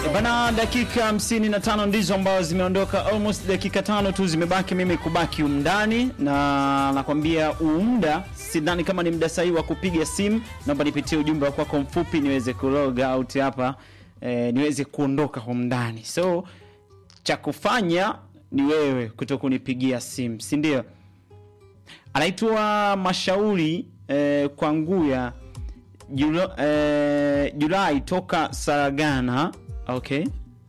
E bana, dakika 55 ndizo ambazo zimeondoka, almost dakika tano tu zimebaki mimi kubaki umndani, na nakwambia umda, sidhani kama ni mda sahihi wa kupiga simu. Naomba nipitie ujumbe wa kwako mfupi niweze kulog out hapa eh, niweze kuondoka humndani. So cha kufanya ni wewe kuto kunipigia simu, si ndio? Anaitwa Mashauri eh, kwa Nguya Julo, eh, Julai toka Saragana. Okay,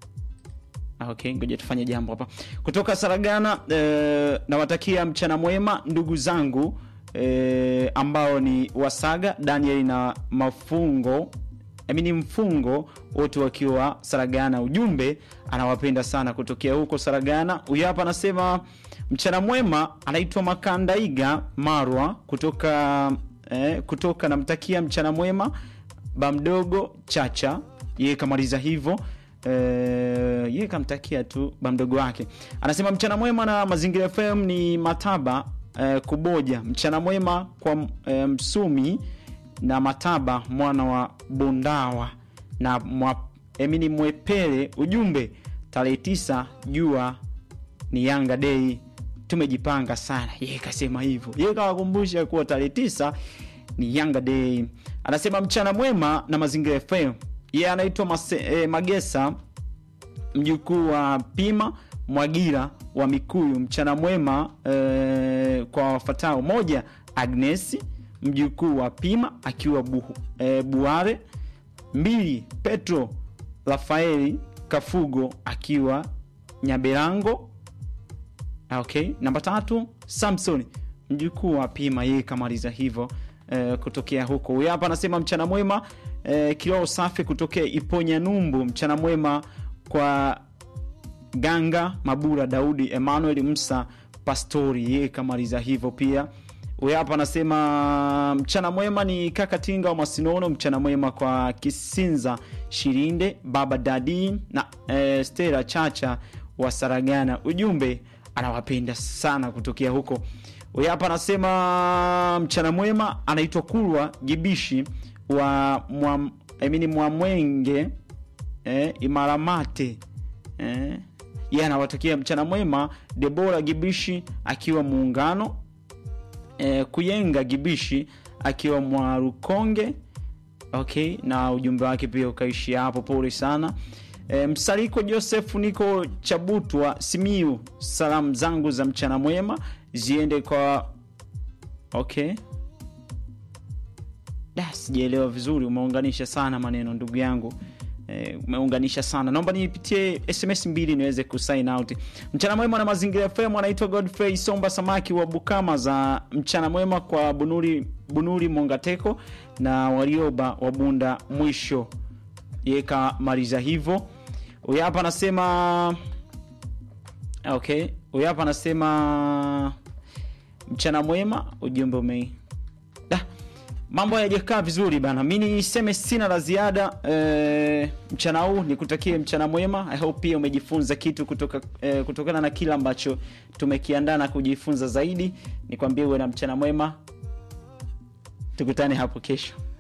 okay, ngoja tufanye jambo hapa kutoka Saragana. Eh, nawatakia mchana mwema ndugu zangu eh, ambao ni Wasaga Daniel na Mafungo amini mfungo wote wakiwa Saragana. Ujumbe anawapenda sana kutokea huko Saragana. Huyu hapa anasema mchana mwema, anaitwa Makandaiga Marwa kutoka eh, kutoka namtakia mchana mwema bamdogo Chacha, yeye kamaliza hivyo eh, yeye kamtakia tu bamdogo wake. Anasema mchana mwema na Mazingira FM ni Mataba eh, Kuboja. Mchana mwema kwa eh, Msumi na Mataba mwana wa Bondawa na mwa, emini Mwepele. Ujumbe tarehe tisa jua ni Yanga Day, tumejipanga sana. Yeye kasema hivyo, yeye kawakumbusha kuwa tarehe tisa ni Yanga Day. Anasema mchana mwema na Mazingira FM. Yeye anaitwa Mase- eh, Magesa mjukuu wa Pima Mwagira wa Mikuyu. Mchana mwema eh, kwa wafatao: moja, Agnesi mjukuu wa Pima akiwa bu, eh, Buare; mbili, Petro Rafaeli Kafugo akiwa Nyaberango. Okay, namba tatu, Samson mjukuu wa Pima, yeye kamaliza hivyo eh, kutokea huko. Huyu hapa anasema mchana mwema eh, kiroho safi kutokea Iponya Numbu. Mchana mwema kwa Ganga Mabura Daudi Emmanuel Msa Pastori, yeye kamaliza hivyo pia. Huyu hapa anasema mchana mwema ni kaka Tinga wa Masinono. Mchana mwema kwa Kisinza Shirinde baba Dadi na eh, Stella Chacha wa Saragana. Ujumbe anawapenda sana kutokea huko. Huyu hapa anasema mchana mwema, anaitwa Kulwa Gibishi wa mwa, I mean, Mwamwenge eh, Imaramate eh, yeye anawatakia mchana mwema Debora Gibishi akiwa Muungano eh, Kuyenga Gibishi akiwa Mwarukonge. Okay, na ujumbe wake pia ukaishi hapo, pole sana. E, Msaliko Joseph niko Chabutwa Simiu, salamu zangu za mchana mwema ziende kwa okay. Da, sijaelewa vizuri, umeunganisha sana maneno ndugu yangu e, umeunganisha sana. Naomba nipitie SMS mbili niweze kusign out. Mchana mwema na Mazingira FM, anaitwa Godfrey Somba Samaki wa Bukama za mchana mwema kwa Bunuri, Bunuri Mongateko na Warioba wa Bunda mwisho yeka maliza hivyo. Huyu hapa anasema okay, huyu hapa anasema mchana mwema, ujumbe ume da mambo hayajakaa vizuri bana. Mi niseme sina la ziada e, mchana huu nikutakie mchana mwema. I hope pia umejifunza kitu kutoka e, kutokana na kile ambacho tumekiandaa na kujifunza zaidi. Nikwambie uwe na mchana mwema, tukutane hapo kesho.